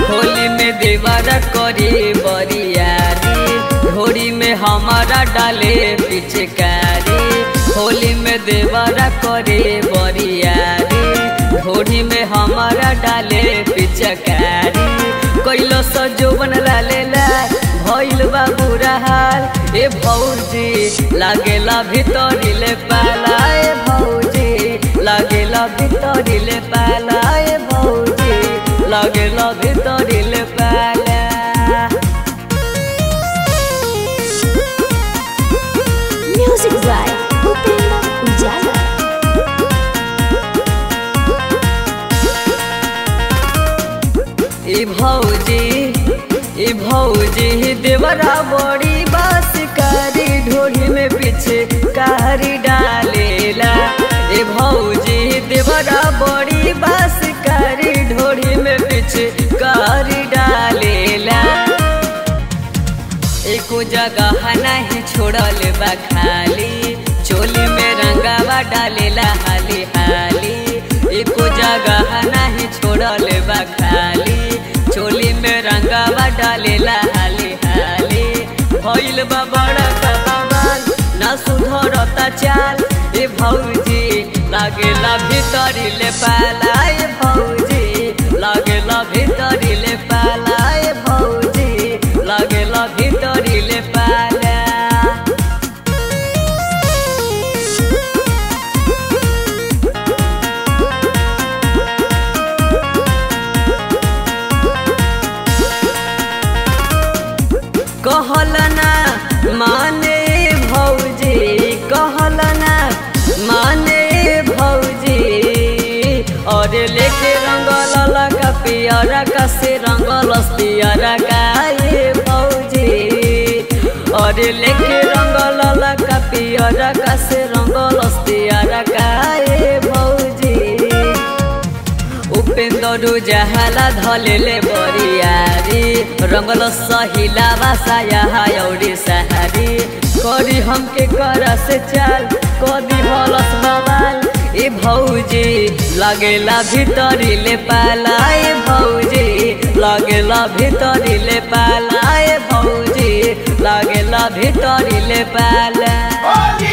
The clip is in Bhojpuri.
होली में देवरा करे बरियारी घोड़ी में हमारा डाले पिचकारी होली में देवरा करे बरियारी घोड़ी में हमारा डाले पिचकारी कैलो सजोबन लालेला भइल बा बुरा हाल ए भौजी लागेला भितरिले पाला ए भौजी लागेला भितरिले पाला ए भौजी लागेला भितरिले पाला Music by Upendra Ujala. ए भौजी ए भौजी देवरा बड़ी बासकारी ढोली में पीछे कारी डालेला ए भौजी देवरा बड़ी बासकारी ढोली में पीछे कारी डालेला एको जगह नहीं छोड़ल बा खाली चोली में रंगावा डालेला हाली हाली एको जगह नहीं छोड़ल बा खाली चोली में रंगावा डालेला हाली हाली भइल बा बड़ा कबाल ना सुधरता चाल ए भौजी लागेला भीतरी ले पाला ए भौजी लागेला भीतरी ले पाला ए भौजी लागेला भीतरी ले पाला कहलना माने भौजी कहलना माने भौजी और लेके रंगल लगा पियरा का से रंगल पियरा का ये भौजी और लेके रंगल लगा पियरा का से रंगल पियरा का ये भौजी उपेन्द्र जहाला धलेले बरियारी रंगल सहिला बासाया औरी सहारी करी हमके कर से चाल कदी हलस बवाल ए भौजी लगेला भीतरी ले पाला ए भौजी लगेला भीतरी ले पाला ए भौजी लगेला भीतरी ले पाला Holy